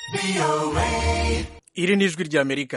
iri ni ijwi ry'amerika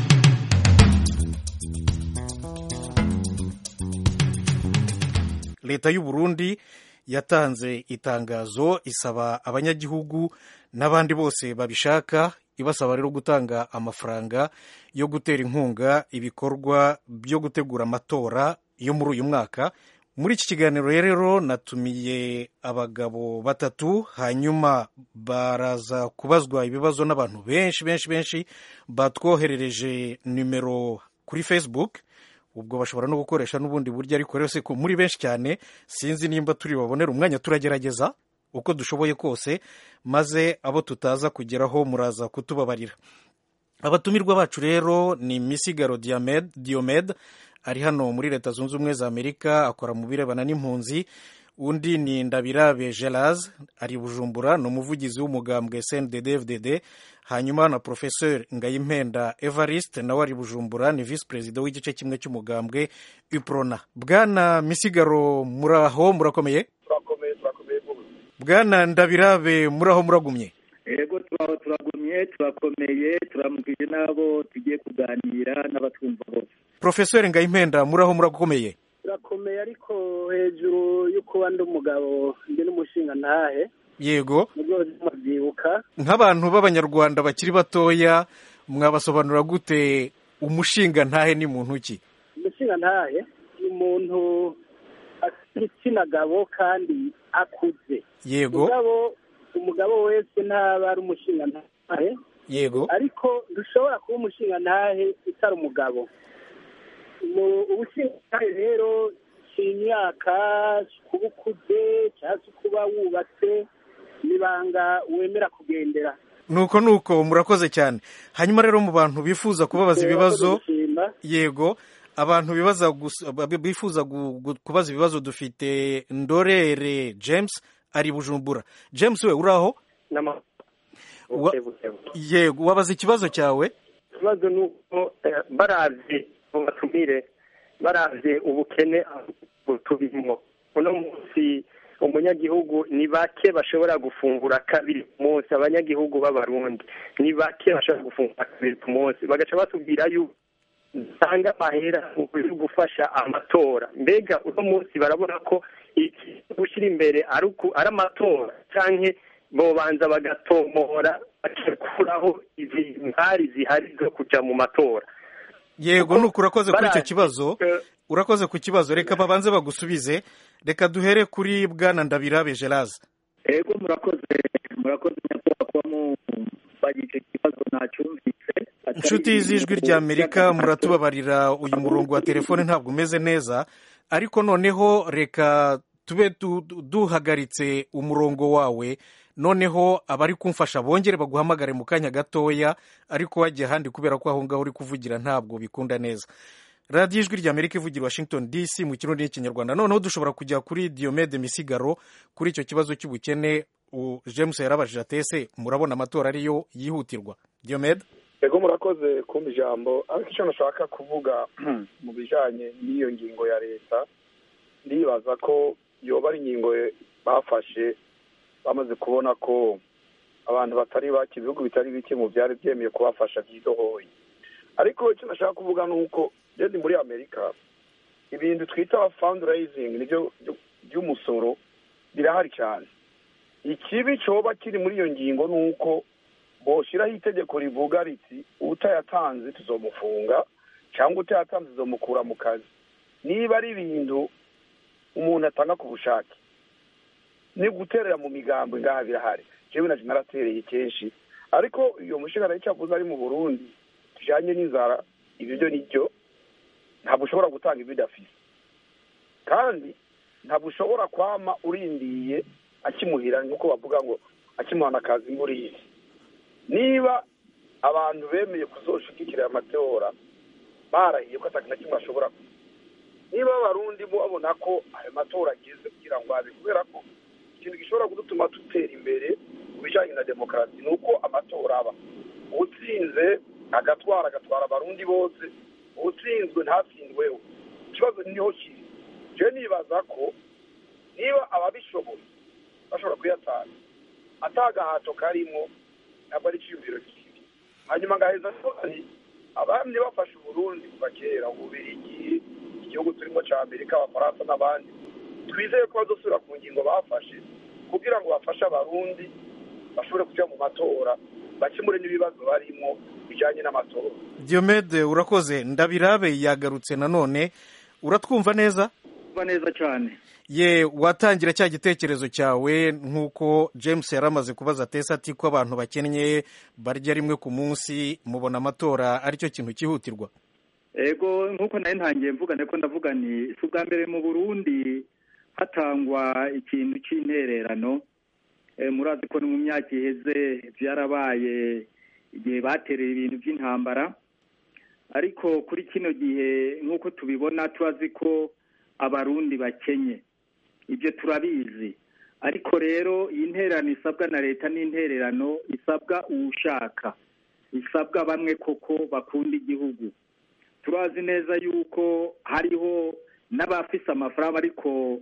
leta y'u Burundi yatanze itangazo isaba abanyagihugu n'abandi bose babishaka ibasaba rero gutanga amafaranga yo gutera inkunga ibikorwa byo gutegura amatora yo muri uyu mwaka muri iki kiganiro rero natumiye abagabo batatu hanyuma baraza kubazwa ibibazo n'abantu benshi benshi benshi batwoherereje nimero kuri facebook ubwo bashobora no gukoresha n'ubundi buryo ariko rero ko muri benshi cyane sinzi nimba turi babonera umwanya turagerageza uko dushoboye kose maze abo tutaza kugeraho muraza kutubabarira abatumirwa bacu rero ni misigaro diomede ari hano muri leta zunze ubumwe za amerika akora mu birebana n'impunzi undi ni ndabirabe geraz ari bujumbura ni umuvugizi w'umugambwe cnddfdd hanyuma na professeur ngayimpenda evariste nawe ari bujumbura ni visi perezida w'igice kimwe cy'umugambwe uprona bwana misigaro muraho murakomeye turakomeye turakomeye bwana ndabirabe muraho muragumye yego turaho turagumye turakomeye turamukije n'abo tugiye kuganira n'abatwumva bose professeur ngayimpenda muraho murakomeye turakomeye ariko hejuru yo kuba ndi umugabo ndi n'umushinga ntahe yego nibwo mubyibuka nk'abantu b'abanyarwanda bakiri batoya mwabasobanura gute umushinga ntahe ni muntu ki umushinga ntahe ni umuntu igitsina gabo kandi akuze yego umugabo umugabo wese ntaba ari umushinga ntahe yego ariko dushobora kuba umushinga ntahe utari umugabo ubushinga ntahe rero si imyaka kuba ukuze cyangwa se kuba wubatse n'ibanga wemera kugendera nuko nuko murakoze cyane hanyuma rero mu bantu bifuza kubabaza ibibazo yego abantu bibaza bifuza kubaza ibibazo dufite ndorere james ari bujumbura james we uraho yego wabaza ikibazo cyawe ikibazo ni uko barabye mu batumire barabye ubukene tubirimo uno munsi umunyagihugu ni bake bashobora gufungura kabiri ku munsi abanyagihugu b'abarundi ni bake bashobora gufungura kabiri ku munsi bagaca batubwira yuko usanga amahera mu gufasha amatora mbega uno munsi barabona ko gushyira imbere ari amatora cyangwa bobanza bagatomora bagakuraho izi ntari zihari zo kujya mu matora yego nuko urakoze kuri icyo kibazo urakoze ku kibazo reka babanze bagusubize reka duhere kuri bwana ndabirabe geraze yego murakoze murakoze nyakubahwa kuba mubagije icyo kibazo ntacyumvise inshuti z'ijwi rya amerika muratubabarira uyu murongo wa telefone ntabwo umeze neza ariko noneho reka tube duhagaritse umurongo wawe noneho abari kumfasha bongere baguhamagare mu kanya gatoya ariko wajya ahandi kubera ko aho ngaho uri kuvugira ntabwo bikunda neza radiyo ijwi rya amerika ivugira washington dc mu kirundi n'ikinyarwanda noneho dushobora kujya kuri diomede misigaro kuri icyo kibazo cy'ubukene james yarabajije atese murabona amatora ariyo yihutirwa diomede yego murakoze kumva ijambo ariko icyo nashaka kuvuga mu bijyanye n'iyo ngingo ya leta ndibaza ko yoba ari ingingo bafashe bamaze kubona ko abantu batari bake ibihugu bitari bike mu byari byemeye kubafasha byidohoye ariko icyo nashaka kuvuga ni uko ngeze muri amerika ibintu twita fundraising nibyo by'umusoro birahari cyane ikibi cyoba kiri muri iyo ngingo ni uko boshyiraho itegeko rivuga riti utayatanze tuzomufunga cyangwa utayatanze tuzomukura mu kazi niba ari ibintu umuntu atanga ku bushake ni guterera mu migambo ngaha birahari jewe naje naratereye kenshi ariko iyo mushingano y'icyavuze ari mu burundi tujanye n'inzara ibyo byo nibyo ntabwo ushobora gutanga ibyo udafise kandi ntabwo ushobora kwama urindiye akimuhira nk'uko bavuga ngo akimuhana akazi nguriye niba abantu bemeye kuzoshigikira amatora barahiye ko ataki na kimwe ashobora niba abarundi babona ko ayo matora ageze kugira ngo abe kubera ko ikintu gishobora kudutuma dutera imbere ku bijyanye na demokarasi ni uko amatora aba utsinze agatwara agatwara abarundi bose utsinzwe ntatsindweho ikibazo niho kiri je nibaza ko niba ababishoboye bashobora kuyatanga atagahato karimo ntabwo ari icyiyumviro kibi hanyuma ngaheza ko hari abandi bafashe uburundi kuva kera ububirigi igihugu turimo cya amerika abafaransa n'abandi twizeye ko bazosubira ku ngingo bafashe kugira ngo bafashe abarundi bashobore kujya mu matora bakemure n'ibibazo barimo bijyanye n'amatora diomede urakoze ndabirabe yagarutse nanone uratwumva neza kuba neza cyane ye watangira cya gitekerezo cyawe nk'uko james yari amaze kubaza tesa ati ko abantu bakennye barya rimwe ku munsi mubona amatora aricyo kintu cyihutirwa ego nk'uko nawe ntangiye mvuga ko ndavuga ni si ubwa mbere mu burundi hatangwa ikintu cy'intererano murazi ko no mu myaka iheze byarabaye igihe batereye ibintu by'intambara ariko kuri kino gihe nk'uko tubibona turazi ko abarundi bakenye ibyo turabizi ariko rero iyi ntererano isabwa na leta n'intererano isabwa uwushaka isabwa bamwe koko bakunda igihugu turazi neza yuko hariho n'abafise amafaranga ariko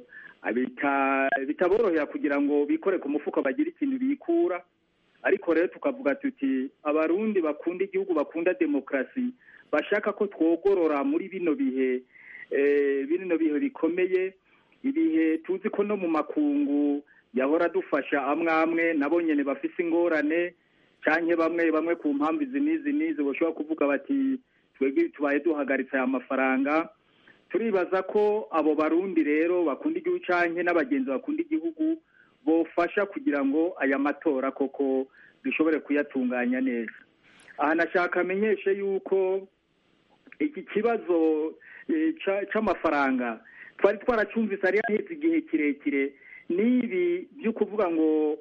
bitaborohera kugira ngo bikore ku mufuka bagire ikintu bikura ariko rero tukavuga tuti abarundi bakunda igihugu bakunda demokarasi bashaka ko twogorora muri bino bihe bino bihe bikomeye ibihe tuzi ko no mu makungu yahora adufasha amwe amwe nabo nyine bafise ingorane cyangwa bamwe bamwe ku mpamvu izi n'izi n'izi bashobora kuvuga bati twebwe tubaye duhagaritse aya mafaranga turibaza ko abo barundi rero bakunda igihugu cyangwa n'abagenzi bakunda igihugu bofasha kugira ngo aya matora koko dushobore kuyatunganya neza aha nashaka amenyeshe yuko iki kibazo cy'amafaranga twari twaracyumvise ari haheze igihe kirekire n'ibi byo kuvuga ngo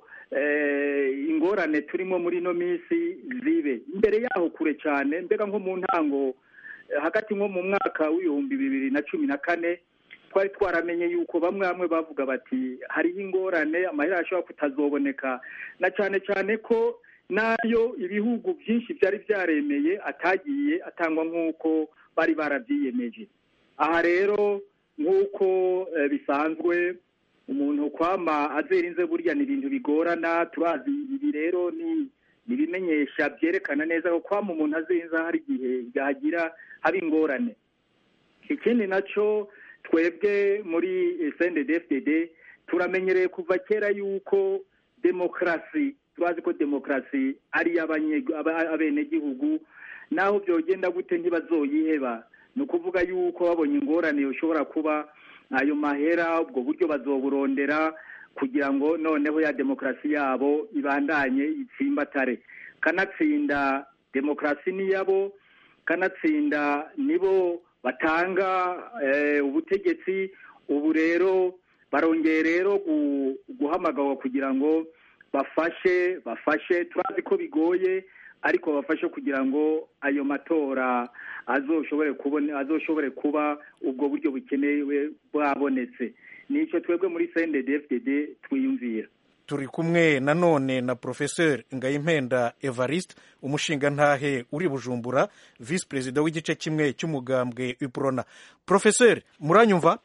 ingorane turimo muri ino minsi zibe imbere yaho kure cyane mbega nko mu ntango hagati nko mu mwaka w'ibihumbi bibiri na cumi na kane twari twaramenye yuko bamwe bamwe bavuga bati hariho ingorane amahera ashobora kutazoboneka na cyane cyane ko nayo ibihugu byinshi byari byaremeye atagiye atangwa nk'uko bari barabyiyemeje aha rero nk'uko bisanzwe umuntu kwama azerinze burya ni ibintu bigorana turazi ibi rero ni ibimenyesha byerekana neza ko kwama umuntu azerinze hari igihe yagira haba ingorane ikindi nacyo twebwe muri sendedefdede turamenyereye kuva kera yuko demokarasi turazi ko demokarasi ari iy'abenegihugu naho byogenda gute ntibazoyiheba ni ukuvuga yuko babonye ingorane ushobora kuba ayo mahera ubwo buryo bazoburondera kugira ngo noneho ya demokarasi yabo ibandanye itsimbatare kanatsinda demokarasi niyabo kanatsinda nibo batanga ubutegetsi ubu rero barongeye rero guhamagarwa kugira ngo bafashe bafashe turazi ko bigoye ariko bafashe kugira ngo ayo matora azoshobore kubona azoshobore kuba ubwo buryo bukenewe bwabonetse nicyo twebwe muri CNDD-FDD twiyumvira turi kumwe nanone na professeur ngayimpenda evariste umushingantahe uri bujumbura visi perezida w'igice kimwe cy'umugambwe iprona professeur muranyumva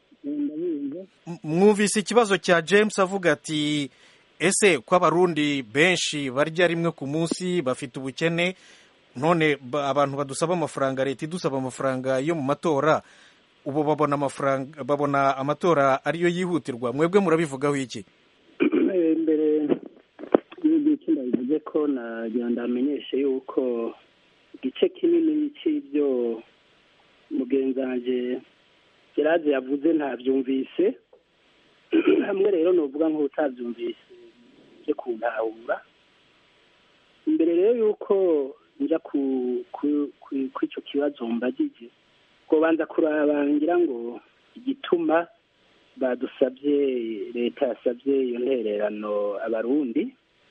mwumvise ikibazo cya james avuga ati ese ko abarundi benshi barya rimwe ku munsi bafite ubukene none abantu badusaba amafaranga leta idusaba amafaranga yo mu matora ubu babona amafaranga babona amatora ariyo yihutirwa mwebwe murabivugaho iki mbere y'iki ndabivuze ko nagira ndamenyeshe yuko igice kinini cy'ibyo mugenzi wanjye gerard yavuze ntabyumvise hamwe rero ni uvuga nk'utabyumvise byo kuntahura imbere rero y'uko njya ku icyo kibazo mbagije ngo banza kuraba ngira ngo igituma badusabye leta yasabye iyo ntererano abarundi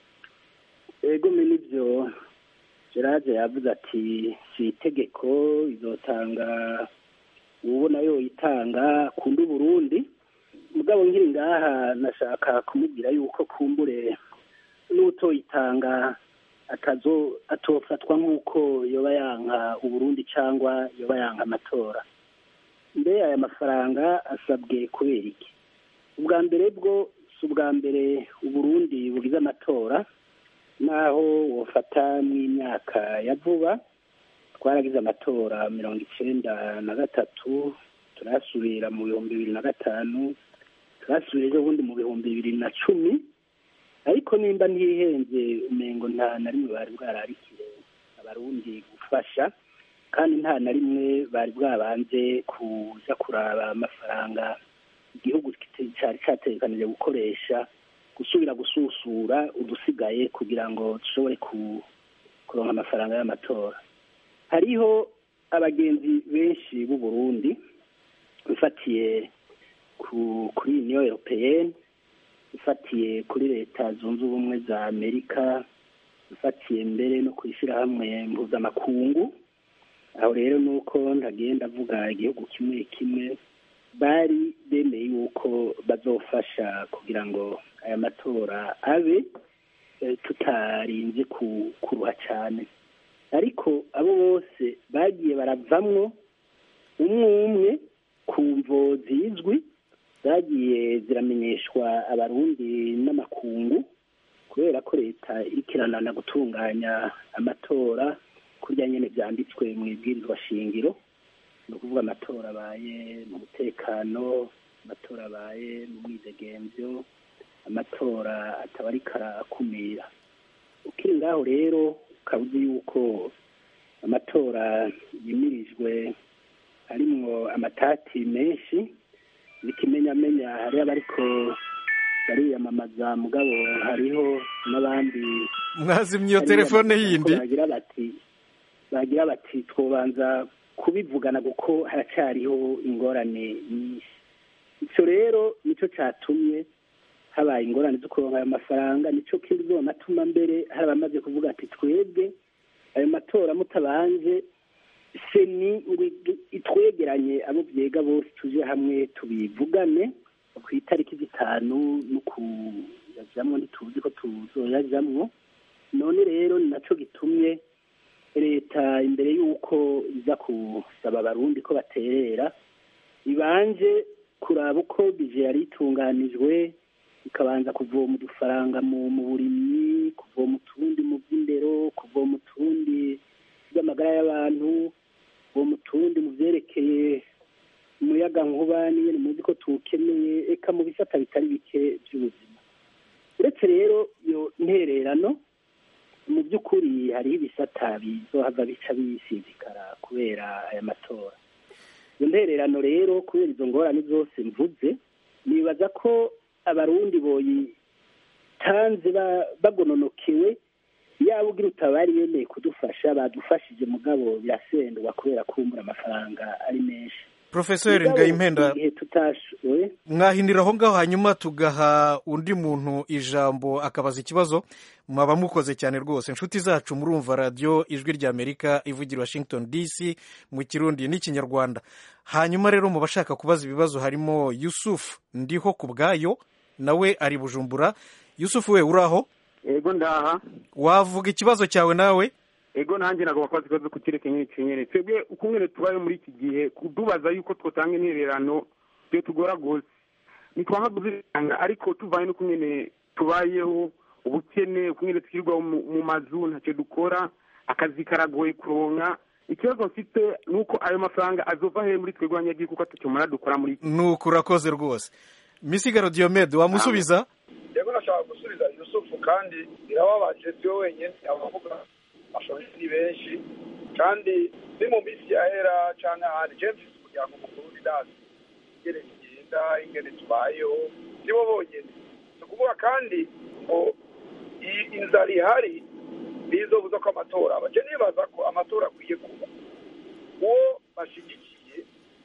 ego n'ibyo gerard yavuze ati si itegeko izotanga ubona yoyitanga kundi uburundi mugabo nkiri ngaha nashaka kumubwira yuko kumbure n'utoyitanga atazo atofatwa nk'uko yoba yanka uburundi cyangwa yoba yanka amatora mbere aya mafaranga asabwe kubera iki ubwa mbere bwo si ubwa mbere uburundi bugize amatora naho wofata mw'imyaka ya vuba twaragize amatora mirongo icenda na gatatu turasubira mu bihumbi bibiri na gatanu turasubira ejo bundi mu bihumbi bibiri na cumi ariko nimba ntihenze umengo nta na rimwe bari bwararikire abarundi gufasha kandi nta na rimwe bari bwabanze kuja kuraba amafaranga igihugu cyari cyategekanije gukoresha gusubira gususura udusigaye kugira ngo dushobore kuronka amafaranga y'amatora hariho abagenzi benshi b'u Burundi bifatiye kuri uniyo europeyeni ifatiye kuri leta zunze ubumwe za amerika ifatiye mbere no ku ishyirahamwe mpuzamakungu aho rero ni uko ntagenda avuga igihugu kimwe kimwe bari bemeye yuko bazofasha kugira ngo aya matora abe tutarinze kuruha cyane ariko abo bose bagiye baravamwo umwe umwe ku mvo zizwi zagiye ziramenyeshwa abarundi n'amakungu kubera ko leta ikiranana gutunganya amatora kurya nyine byanditswe mu ibwirizwa shingiro ni ukuvuga amatora abaye mu mutekano amatora abaye mu mwidegemvyo amatora ataba ariko arakumira ukiri ngaho rero ukaba uzi yuko amatora yimirijwe harimwo amatati menshi bikimenyamenya hariho abariko bariyamamaza mugabo hariho n'abandi mwazimye iyo telefone yindi bagira bati bagira bati twobanza kubivugana kuko haracyariho ingorane nyinshi icyo rero nicyo cyatumye habaye ingorane zo kuronka ayo mafaranga nicyo kindi zonatuma mbere hari abamaze kuvuga ati twebwe ayo matora mutabanje seni ngo itwegeranye abo byega bose tuje hamwe tubivugane ku itariki zitanu no kuyajyamo ntituzi ko tuzoyajyamo none rero ni nacyo gitumye leta imbere y'uko iza gusaba abarundi ko baterera ibanje kuraba uko bije yari itunganijwe ikabanza kuvoma udufaranga mu burimyi kuvoma utundi mu by'indero kuvoma utundi by'amagara y'abantu kuvoma utundi mu byerekeye umuyaga nkuba n'ibintu muzi ko tuwukeneye eka mu bisata bitari bike by'ubuzima uretse rero iyo ntererano mu by'ukuri hariho ibisata bizohava bica bisinzikara kubera aya matora iyo ntererano rero kubera izo ngorane zose mvuze nibaza ko abarundi boyitanze bagononokewe yaba ugira utabari yemeye kudufasha badufashije mugabo birasendwa kubera kumbura amafaranga ari menshi profeseri ngayimpenda igihe tutashoboye mwahinira aho ngaho hanyuma tugaha undi muntu ijambo akabaza ikibazo mwaba mukoze cyane rwose inshuti zacu murumva radiyo ijwi rya amerika ivugira washington dc mu kirundi n'ikinyarwanda hanyuma rero mu bashaka kubaza ibibazo harimo yusufu ndiho ku bwayo nawe ari bujumbura yusufu we uraho ego ndaha wavuga ikibazo cyawe nawe ego nanjye ntabwo bakoze ikibazo ku kireke nyine kinyere twebwe ukumwe tubaye muri iki gihe kudubaza yuko twatanga intererano byo tugora rwose ntitwanga kuzitanga ariko tuvaye n'uko nyine tubayeho ubukene ukumwe twirirwa mu mazu ntacyo dukora akazi karagoye kuronka ikibazo mfite ni uko ayo mafaranga azova he muri twebwe abanyagihugu kuko tukimara dukora muri iki ni uku urakoze rwose misigaro diyomede wamusubiza yego nashaka gusubiza yusufu kandi birababaje siwe wenyine abavuga bashoje ni benshi kandi ni mu minsi yahera cyangwa ahandi james umuryango mukuru w'idasi ingene tugenda ingene tubayeho nibo bonyine ni ukuvuga kandi ngo inzara ihari ntizobuza ko amatora aba nibaza ko amatora akwiye kuba uwo bashyigikiye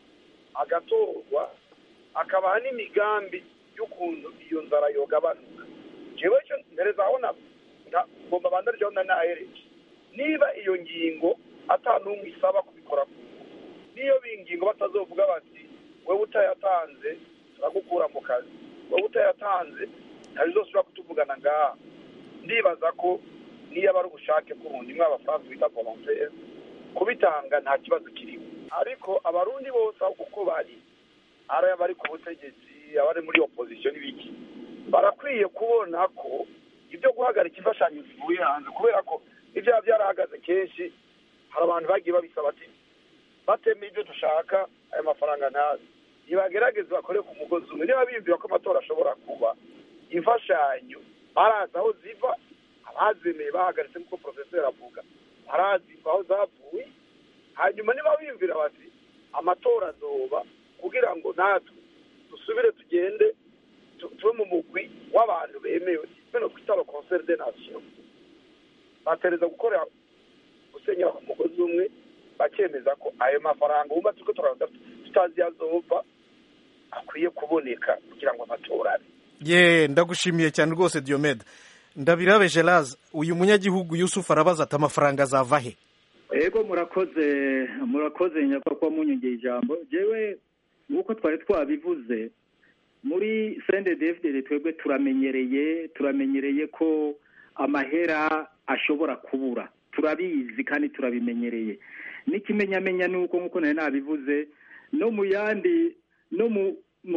agatorwa akabaha n'imigambi y'ukuntu iyo nzara yogabanuka jewe cyo mbere zabona ngomba bandarjeho na nahereje niba iyo ngingo ata n'umwe isaba kubikora ku niyo bingingo batazovuga bati wowe utayatanze turagukura mu kazi wowe utayatanze ntabizosubira kutuvugana ngaha ndibaza ko niyo aba ari ubushake bw'umuntu imwe abafaransa bita volontaire kubitanga nta kibazo kirimo ariko abarundi bose aho kuko bari ari abari ku butegetsi abari muri opozisiyo n'ibiki barakwiye kubona ko ibyo guhagarika imfashanyo zivuye hanze kubera ko ibyaha byarahagaze kenshi hari abantu bagiye babisaba ati batemeye ibyo dushaka aya mafaranga ntazi ntibagerageze bakore ku mugozi umwe niba biyumvira ko amatora ashobora kuba imfashanyo barazi aho ziva abazemeye bahagaritse nk'uko porofeseri avuga barazi aho zavuye hanyuma niba biyumvira bati amatora azoba kugira ngo natwe dusubire tugende tube mu mugwi w'abantu bemewe bino twita aba konseri de nasiyo batereza gukorera gusenyera ku mugozi umwe bakemeza ko ayo mafaranga wumva turiko turaza tutazi yazova akwiye kuboneka kugira ngo amatora abe ye ndagushimiye cyane rwose diomede ndabirabe gerard uyu munyagihugu yusufu arabaza ati amafaranga azava he ego murakoze murakoze nyakubahwa munyongeye ijambo jewe nk'uko twari twabivuze muri sende devide twebwe turamenyereye turamenyereye ko amahera ashobora kubura turabizi kandi turabimenyereye n'ikimenyamenya ni uko nk'uko nari nabivuze no mu yandi no mu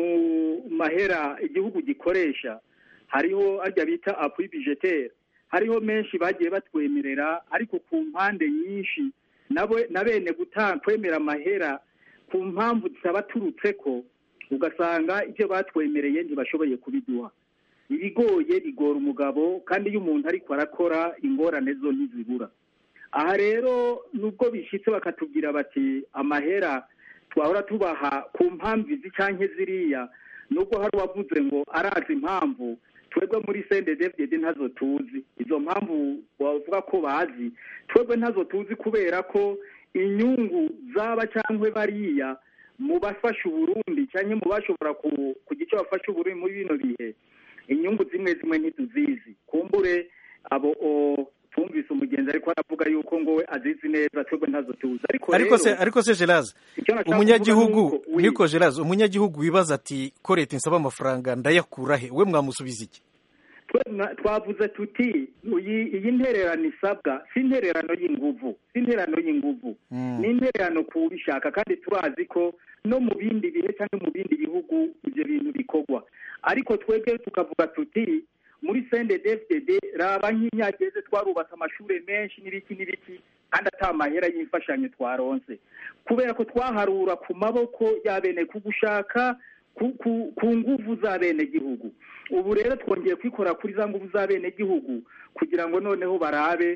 mahera igihugu gikoresha hariho arya bita apui bijetere hariho menshi bagiye batwemerera ariko ku mpande nyinshi na bene gutanga kwemera amahera ku mpamvu zitabaturutse ko ugasanga ibyo batwemereye ntibashoboye kubiduha ibigoye bigora umugabo kandi iyo umuntu ariko arakora ingorane zo ntizibura aha rero nubwo bishyitse bakatubwira bati amahera twahora tubaha ku mpamvu izi cyangwa ziriya nubwo hari uwavuze ngo arazi impamvu twebwe muri sende devide ntazo tuzi izo mpamvu bavuga ko bazi twebwe ntazo tuzi kubera ko inyungu zaba cyangwa bariya mu bafasha uburundi cyangwa mu bashobora kugira icyo bafasha uburundi muri bino bihe inyungu zimwe zimwe ntituzizi kumbure abo twumvise umugenzi ariko aravuga yuko ngo we azizi neza twebwe ntazo tuzi ariko se ariko se gerard umunyagihugu niko gerard umunyagihugu wibaza ati ko leta insaba amafaranga ndayakura he we mwamusubiza iki twavuze tuti iyi ntererano isabwa si intererano y'inguvu si intererano y'inguvu ni intererano ku bishaka kandi turazi ko no mu bindi bihe cyangwa mu bindi bihugu ibyo bintu bikorwa ariko twebwe tukavuga tuti muri sende defudede raba nk'imyageze twarubatse amashuri menshi n'ibiki n'ibiki kandi atari amahera y'imfashanyo twaronse kubera ko twaharura ku maboko y'abene ku gushaka ku nguvu za bene gihugu ubu rero twongeye kwikora kuri za nguvu za bene gihugu kugira ngo noneho barabe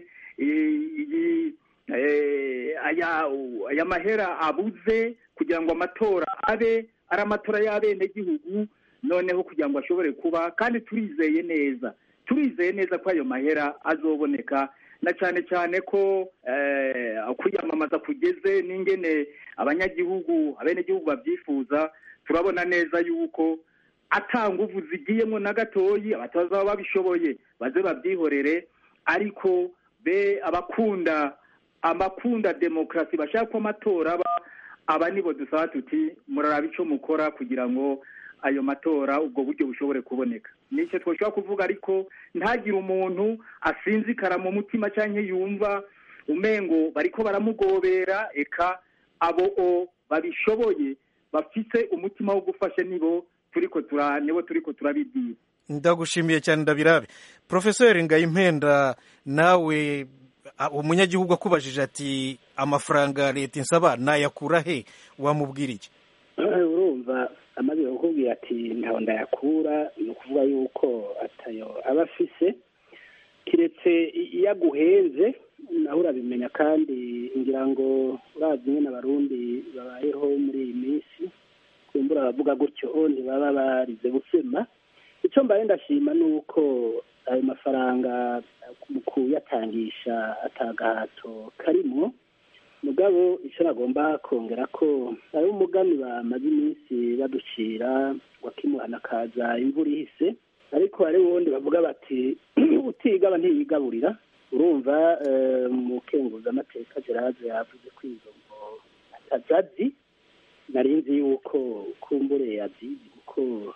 aya mahera abuze kugira ngo amatora abe ari amatora y'abene gihugu noneho kugira ngo ashobore kuba kandi turizeye neza turizeye neza ko ayo mahera azoboneka na cyane cyane ko kwiyamamaza kugeze n'ingene abanyagihugu abenegihugu babyifuza turabona neza yuko atanguvu zigiyemo na gatoyi abatazaba babishoboye baze babyihorere ariko be abakunda abakunda demokarasi bashaka ko amatora aba aba nibo dusaba tuti muraraba icyo mukora kugira ngo ayo matora ubwo buryo bushobore kuboneka nicyo twashobora kuvuga ariko ntagire umuntu asinzikara mu mutima cyangwa yumva umengo bariko baramugobera eka abo babishoboye bafite umutima wo gufasha nibo turiko tura nibo turiko turabibwira ndagushimiye cyane ndabirabe profeseri ngayimpenda nawe umunyagihugu akubajije ati amafaranga leta insaba nayakura he wamubwira iki urumva amaze kukubwira ati ntaho ndayakura ni ukuvuga yuko atayo aba afise kiretse iyo aguhenze nawe urabimenya kandi ngira ngo urazi nyine abarundi babayeho muri iyi minsi kumbura abavuga gutyo ntibaba barize gusema icyo mbaye ndashima ni uko ayo mafaranga mu kuyatangisha atagahato karimo mugabo icyo nagomba kongera ko ari umugani bamaze iminsi baducira wakimuhana akaza imvura ihise ariko hari ubundi bavuga bati utigaba ntiyigaburira urumva mu kenguzamateka gerard yavuze ko izo ngo atazazi nari nzi yuko kumbure yazizi kuko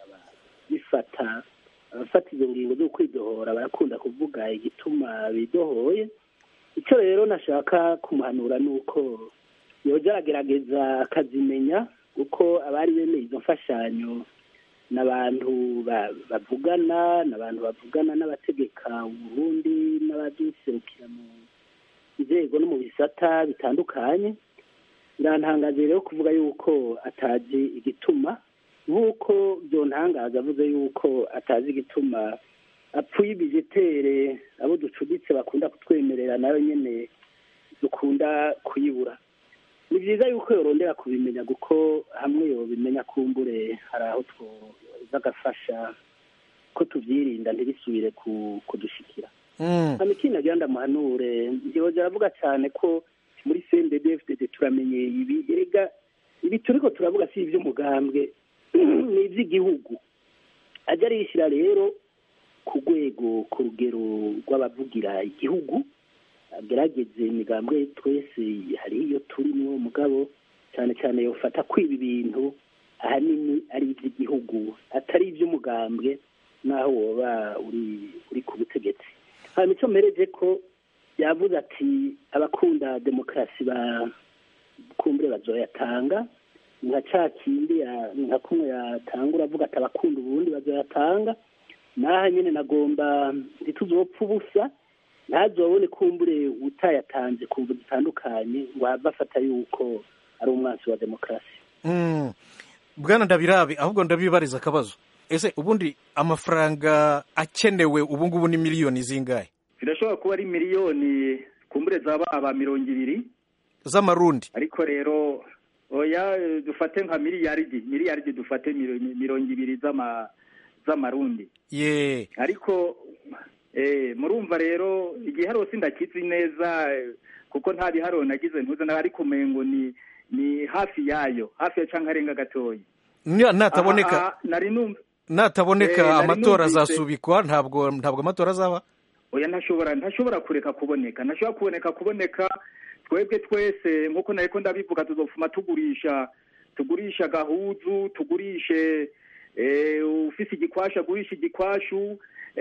bifata abafata izo ngingo zo kwidohora barakunda kuvuga igituma bidohoye icyo rero nashaka kumuhanura ni uko yoja aragerageza akazimenya kuko abari bemeye izo mfashanyo ni abantu bavugana ni abantu bavugana n'abategeka uburundi n'abaduserukira mu nzego no mu bisata bitandukanye birantangaje rero kuvuga yuko atazi igituma nk'uko byontangaza avuze yuko atazi igituma apfuye ibijetere abo ducuditse bakunda kutwemerera nayo nyine dukunda kuyibura ni byiza yuko yorondera kubimenya kuko hamwe yobimenya kumbure hari aho twoza agafasha ko tubyirinda ntibisubire kudushikira hano ikindi nagira ndamuhanure ntiyoza aravuga cyane ko muri cndbfdd turamenye ibi erega ibi turiko turavuga si iby'umugambwe ni iby'igihugu ajya arishyira rero ku rwego ku rugero rw'abavugira igihugu agerageze imigambwe twese hari iyo turimo mugabo cyane cyane yofata kwiba ibintu ahanini ari iby'igihugu atari iby'umugambwe n'aho woba uri uri ku butegetsi hanyuma icyo mpereje ko yavuze ati abakunda demokarasi ba kumbure bazoyatanga nka ca kindi nka kumwe yatanga uravuga ati abakunda uburundi bazoyatanga naha nyine nagomba ntituzopfa ubusa ntazobone kumbure utayatanze ku mvu zitandukanye ngo have afata yuko ari umwansi wa demokarasi bwana ndabirabe ahubwo ndabibariza akabazo ese ubundi amafaranga akenewe ubu ngubu ni miliyoni zingahe birashobora kuba ari miliyoni kumbure zaba aba mirongo ibiri z'amarundi ariko rero oya dufate nka miliyaridi miliyaridi dufate mirongo ibiri z'amarundi ye ariko murumva rero igiharo sindakizi neza kuko nta biharo nagize ntuze nawe ariko umengo ni ni hafi yayo hafi ya cyangwa arenga gatoya nataboneka nari numva nataboneka amatora azasubikwa ntabwo ntabwo amatora azaba oya ntashobora ntashobora kureka kuboneka ntashobora kuboneka kuboneka twebwe twese nk'uko nariko ndabivuga tuzofuma tugurisha tugurisha gahuzu tugurishe ufise igikwashu agurisha igikwashu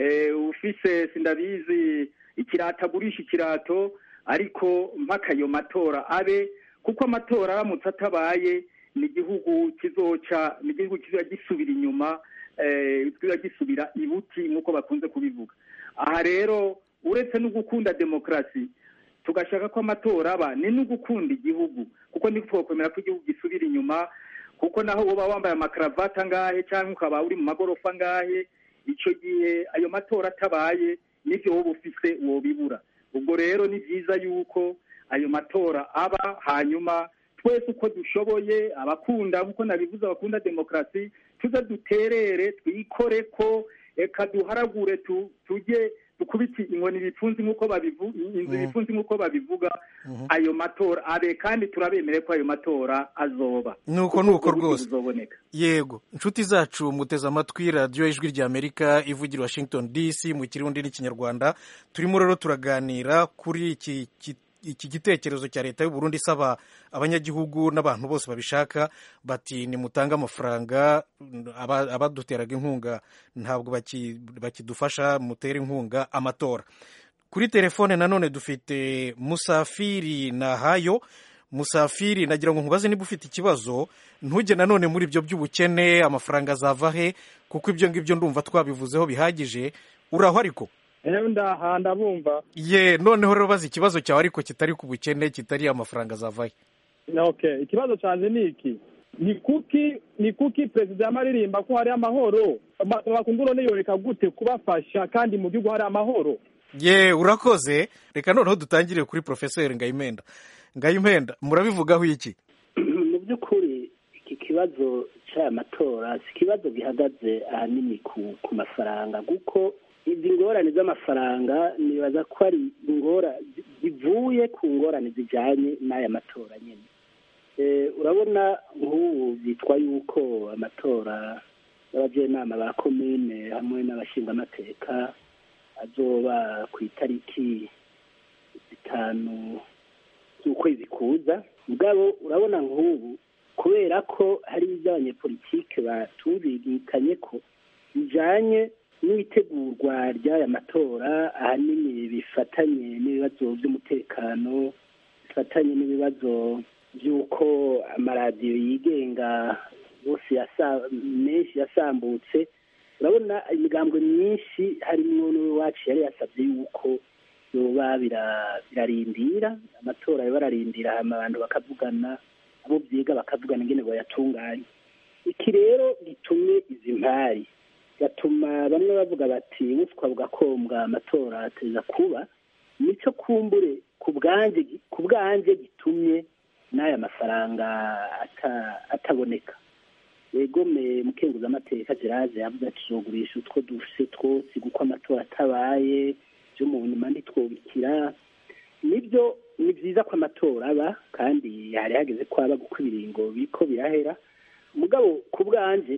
ufise sindabizi ikirato agurisha ikirato ariko mpaka ayo matora abe kuko amatora aramutse atabaye ni igihugu kizoca ni igihugu kizoba gisubira inyuma kizoba gisubira ibuti nk'uko bakunze kubivuga aha rero uretse no gukunda demokarasi tugashaka ko amatora aba ni no gukunda igihugu kuko ntitwokwemera ko igihugu gisubira inyuma kuko naho uba wambaye amakaravati angahe cyangwa ukaba uri mu magorofa angahe icyo gihe ayo matora atabaye n'ibyo wowe ufise wobibura ubwo rero ni byiza yuko ayo matora aba hanyuma twese uko dushoboye abakunda nk'uko nabivuze abakunda demokarasi tuze duterere twikore ko reka duharagure tujye dukubite inkoni ibipfunsi nk'uko babivuga inzu ibipfunsi nk'uko babivuga ayo matora abe kandi turabemere ko ayo matora azoba nuko nuko rwose yego inshuti zacu muteze amatwi radiyo ijwi ry'amerika ivugira washington dc mu kirundi n'ikinyarwanda turimo rero turaganira kuri iki iki gitekerezo cya leta y'uburundi isaba abanyagihugu n'abantu bose babishaka bati nimutange amafaranga abaduteraga inkunga ntabwo bakidufasha mutere inkunga amatora kuri telefone nanone dufite musafiri nahayo musafiri nagira ngo nkubaze niba ufite ikibazo ntujye nanone muri ibyo by'ubukene amafaranga azava he kuko ibyo ngibyo ndumva twabivuzeho bihagije uraho ariko ndaha ndabumva ye noneho rero bazi ikibazo cyawe ariko kitari ku bukene kitari amafaranga azavahe okay ikibazo cyanjye ni iki ni kuki ni kuki perezida yamaririmba ko hari amahoro bakungura yoreka gute kubafasha kandi mu gihugu hari amahoro ye urakoze reka noneho dutangire kuri porofeseri ngayimenda ngayimenda murabivugaho iki mu by'ukuri iki kibazo cy'aya matora si ikibazo gihagaze ahanini ku mafaranga kuko izi ngorane z'amafaranga nibaza ko ari ingora zivuye ku ngorane zijyanye n'aya matora nyine urabona nk'ubu byitwa yuko amatora y'abajyanama ba komine hamwe n'abashingamateka azoba ku itariki zitanu z'ukwezi kuza mugabo urabona nk'ubu kubera ko hari iby'abanyepolitike batumvikanye ko bijyanye n'itegurwa ry'aya matora ahanini bifatanye n'ibibazo by'umutekano bifatanye n'ibibazo by'uko amaradiyo yigenga yose yasa- menshi yasambutse urabona imigambwe myinshi harimwo n'uwacu yari yasabye yuko yoba bira- birarindira amatora yoba ararindira hama abantu bakavugana abo byiga bakavugana ingene bayatunganya iki rero gitumye izi mpari gatuma bamwe bavuga bati buswa bugakombwa amatora ateza kuba nicyo kumbure ku bwanjye ku bwanjye gitumye n'aya mafaranga ata- ataboneka yegome mukenguzamateka gerage yavuze ati tuzogurisha utwo dufise twose kuko amatora atabaye byo mu nyuma ntitwobikira nibyo ni byiza ko amatora aba kandi hari hageze ko aba kuko ibiringo biriko birahera mugabo ku bwanje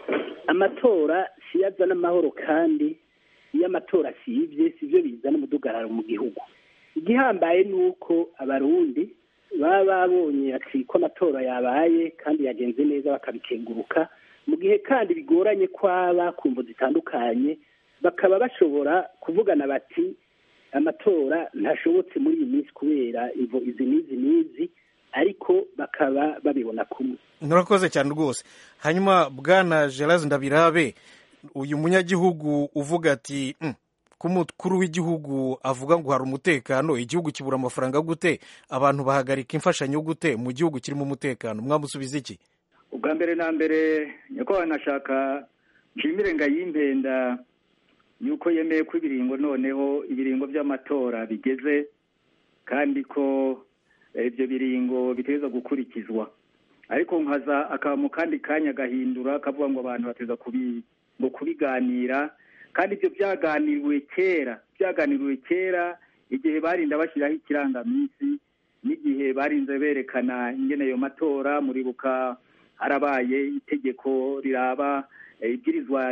amatora siyo azana amahoro kandi iyo amatora asibye sibyo bizana umudugararo mu gihugu igihambaye ni uko abarundi baba babonye ati ko amatora yabaye kandi yagenze neza bakabikenguruka mu gihe kandi bigoranye kwaba ku mvu zitandukanye bakaba bashobora kuvugana bati amatora ntashobotse muri iyi minsi kubera imvo izi n'izi n'izi ariko bakaba babibona kumwe murakoze cyane rwose hanyuma bwana gerard ndabirabe uyu munyagihugu uvuga ati "Mm, ko umukuru w'igihugu avuga ngo hari umutekano igihugu kibura amafaranga gute abantu bahagarika imfashanyo gute mu gihugu kirimo umutekano mwamusubiza iki ubwa mbere na mbere nyakubahwa nashaka nshimire ngayimpenda yuko yemeye ko ibiringo noneho ibiringo by'amatora bigeze kandi ko eh, ibyo biringo biteza gukurikizwa ariko nkaza akaba mu kandi kanya agahindura akavuga ngo abantu bateza kubi ngo kubiganira kandi ibyo byaganiriwe kera byaganiriwe kera igihe barinda bashyiraho ikirangaminsi n'igihe barinze berekana ingene ayo matora muribuka harabaye itegeko riraba eh, ibwirizwa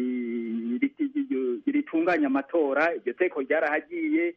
ri- ri- ri- ritunganya amatora iryo teko ryarahagiye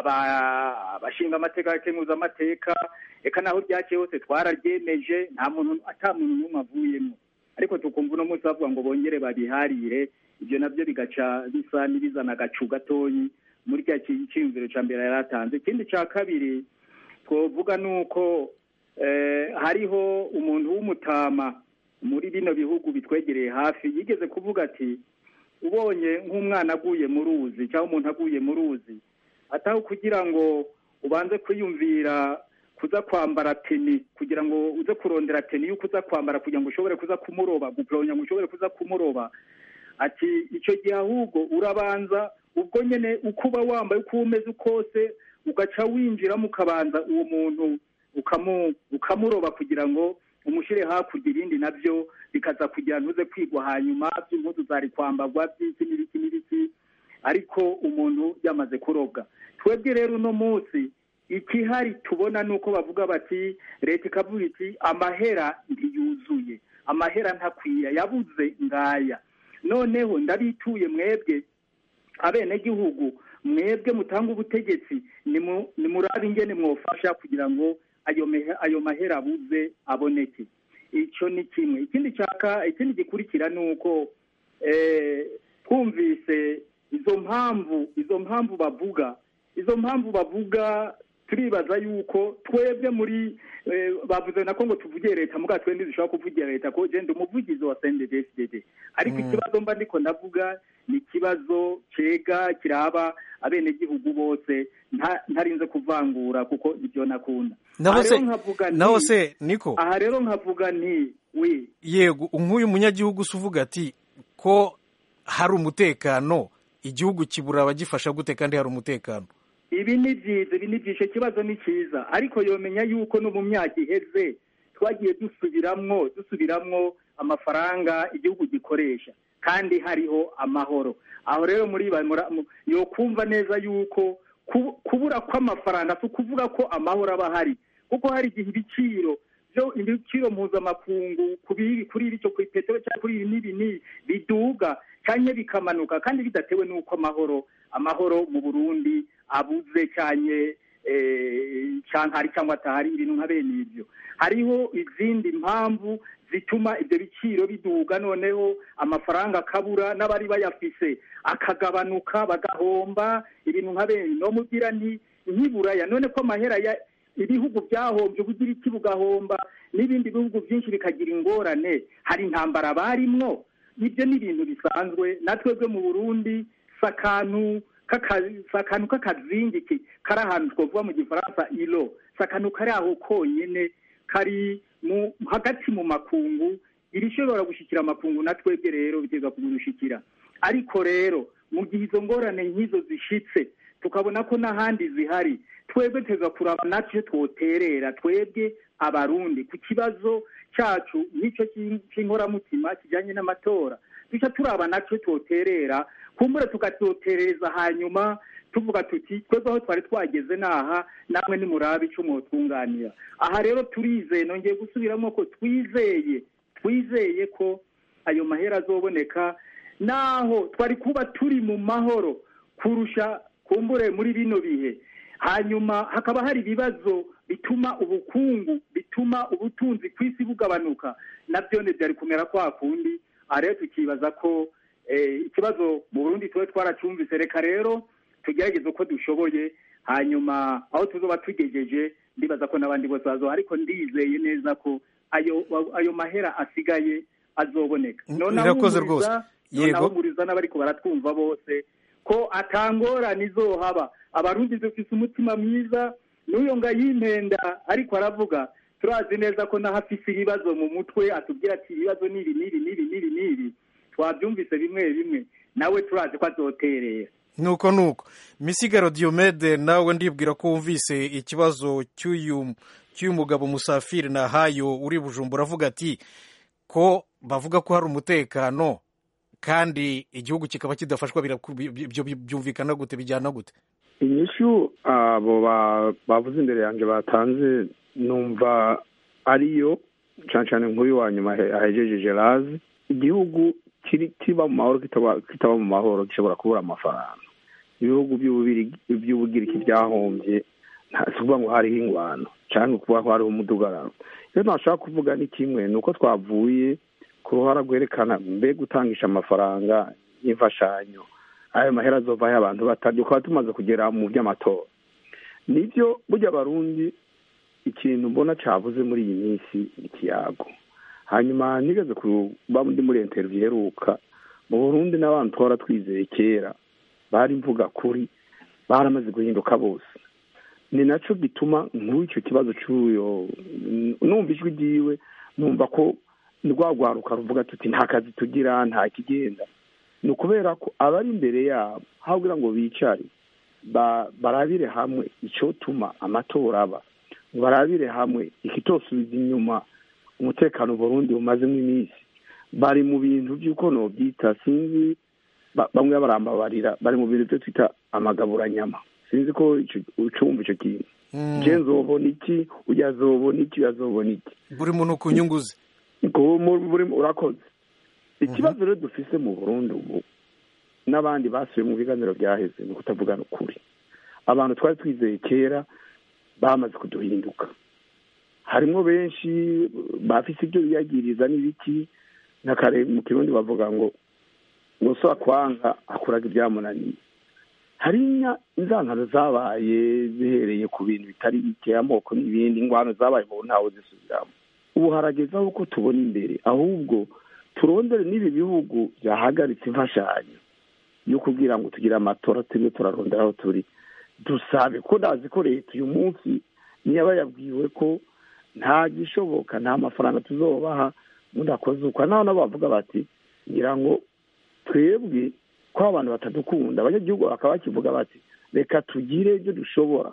aba- abashinga amateka abakemuza amateka eka naho ryaciye hose twararyemeje nta muntu ata muntu n'umwe avuyemo ariko tukumva uno munsi bavuga ngo bongere babiharire ibyo nabyo bigaca bisa n'ibizana agacu gatoyi muri cya cyiyumviro cya mbere yari atanze ikindi cya kabiri twovuga ni uko eh, hariho umuntu w'umutama muri bino bihugu bitwegereye hafi yigeze kuvuga ati ubonye nk'umwana aguye mu ruzi cyangwa umuntu aguye mu ruzi ataho kugira ngo ubanze kwiyumvira kuza kwambara teni kugira ngo uze kurondera teni y'uko uza kwambara kugira ngo ushobore kuza kumuroba gupuronya ngo ushobore kuza kumuroba ati icyo gihe ahubwo urabanza ubwo nyine uko uba wambaye uko uba umeze kose ugaca winjiramo ukabanza uwo muntu ukamu ukamuroba kugira ngo umushyire hakurya ibindi nabyo bikaza kugira ntuze kwigwa hanyuma by'impuzu zari kwambagwa by'iki n'ibiki n'ibiki ariko umuntu yamaze kurobwa twebwe rero uno munsi ikihari tubona ni uko bavuga bati leta ikavuga iti amahera ntiyuzuye amahera ntakwiye yabuze ngaya noneho ndabituye mwebwe abenegihugu mwebwe mutanga ubutegetsi nimu- nimurabe ingene mwofasha kugira ngo ayo mehe- ayo mahera abuze aboneke icyo ni kimwe ikindi cyaka ikindi gikurikira ni uko eh, twumvise izo mpamvu izo mpamvu bavuga izo mpamvu bavuga turibaza yuko twebwe muri eh, bavuze nako ngo tuvugiye leta muga twe ntizishobora kuvugira leta ko je ndi umuvugizi wa CNDD-FDD ariko ikibazo mba ndiko ndavuga ni ikibazo cega kiraba abenegihugu bose nta- ntarinze kuvangura kuko ibyo nakunda naho Aha se rero nkavuga nti- naho se niko aha rero nkavuga nti wi yego nk'uyu munyagihugu se uvuga ati ko hari umutekano igihugu kibura abagifasha gute kandi hari umutekano ibi ni byiza ibi ni byiza ikibazo ni cyiza ariko yomenya yuko no mu myaka iheze twagiye dusubiramwo dusubiramwo amafaranga igihugu gikoresha kandi hariho amahoro aho rero muri ba- mura- mu- yokumva neza yuko ku- kubura kw'amafaranga si ukuvuga ko amahoro aba ahari kuko hari igihe ibiciro byo ibiciro mpuzamakungu ku biri- kuri iri cyo ku peteroli cyangwa kuri ibi n'ibi n'ibi biduga cyangwa bikamanuka kandi bidatewe n'uko amahoro amahoro mu burundi abuze cyane cyangwa hari cyangwa atahari ibintu nka bene ibyo hariho izindi mpamvu zituma ibyo biciro biduga noneho amafaranga akabura n'abari bayafise akagabanuka bagahomba ibintu nka bene no mubwira nti nkiburaya none ko amahera ya ibihugu byahombye ubugira iki bugahomba n'ibindi bihugu byinshi bikagira ingorane hari intambara barimwo ibyo ni ibintu bisanzwe natwebwe mu burundi si akantu k'akazingi kari ahantu twavuga mu gifaransa iro si akantu kari aho konyine kari hagati mu makungu irishobora gushyikira amakungu na twebwe rero bigeza kugurushikira ariko rero mu gihe izo ngorane nk'izo zishitse tukabona ko n'ahandi zihari twebwe teza kuraba natwe twoterera twebwe abarundi ku kibazo cyacu n'icyo cy'inkoramutima kijyanye n'amatora duca turaba natwe twoterera kumbure tukatotereza hanyuma tuvuga tuti twebwe aho twari twageze n'aha namwe nimurabe icyo mwotwunganira aha rero turizeye nongeye gusubiramo ko twizeye twizeye ko ayo mahera azoboneka naho twari kuba turi mu mahoro kurusha kumbure muri bino bihe hanyuma hakaba hari ibibazo bituma ubukungu bituma ubutunzi ku isi bugabanuka nabyo byari kumera kwa kundi aha rero tukibaza ko ikibazo mu burundi tuba twaracyumvise reka rero tugerageze uko dushoboye hanyuma aho tuzoba tugejeje ndibaza ko n'abandi bose bazoha ariko ndizeye neza ko ayo ayo mahera asigaye azoboneka irakoze rwose yego buriza n'abariko baratwumva bose ko atangorane izohaba abarundi dufise umutima mwiza n'uyo ngayimpenda ariko aravuga turazi neza ko naho afise ibibazo mu mutwe atubwira ati ibibazo n'ibi n'ibi n'ibi n'ibi n'ibi twabyumvise bimwe bimwe nawe turazi ko azoterera nuko nuko misigaro diyomede nawe ndibwira ko wumvise ikibazo cy'uyu cy'uyu mugabo musafiri nahayo uri bujumbura avuga ati ko bavuga ko hari umutekano kandi igihugu kikaba kidafashwa ibyo byumvikana gute bijyana gute inyishu abo bavuze imbere yanjye batanze numva ariyo cyane cyane nk'uyu wa nyuma ahejeje gerazi igihugu kiba mu mahoro kitaba mu mahoro gishobora kubura amafaranga ibihugu by'ubugiriki byahombye si ukuvuga ngo hariho ingwano cyangwa kuba ko hariho umudugararo iyo ntashaka kuvuga ni kimwe ni uko twavuye ku ruhara rwerekana mbe gutangisha amafaranga y'imfashanyo ayo mahera azovaho abantu batarya ukaba tumaze kugera mu by'amatora nibyo burya abarundi ikintu mbona cyavuze muri iyi minsi ikiyago hanyuma nigeze kuba ndi muri interiviyu iheruka mu burundi n'abantu twara twizeye kera bari mvuga kuri baramaze guhinduka bose ni nacyo gituma nk'icyo kibazo cy'uyo numva ijwi ryiwe numva ko rwagwaruka ruvuga tuti nta kazi tugira nta kigenda ni ukubera ko abari imbere yabo habwira ngo bicare barabire hamwe icyotuma amatora aba barabire hamwe ikitosubiza inyuma umutekano Burundi bumazemo iminsi bari mu bintu by'uko nobyita sinzi bamwe barambabarira bari mu bintu byo twita amagaburanyama sinzi ko ucumva icyo kintu je nzobona iki ujya azobona iki azobona iki buri muntu ku nyungu ze urakoze ikibazo rero dufise mu burundi ubu n'abandi basubiye mu biganiro byaheze ni ukutavugana ukuri abantu twari twizeye kera bamaze kuduhinduka harimo benshi bafise ibyo biyagiriza n'ibiki nka kare mu kirundi bavuga ngo ngo so akwanga akuraga ibyamunaniye hari inzangano zabaye zihereye ku bintu bitari bike amoko n'ibindi ingwano zabaye mu ntawe zisubiramo ubu harageze aho ko tubona imbere ahubwo turondere n'ibi bihugu byahagaritse imfashanyo yo kugira ngo tugire amatora turimo turarondera aho turi dusabe ko ndazi ko leta uyu munsi niba yabwiwe ko nta gishoboka nta mafaranga tuzobaha mudakoze uko naho nabo bavuga bati ngira ngo twebwe ko abantu batadukunda abanyagihugu bakaba bakivuga bati reka tugire ibyo dushobora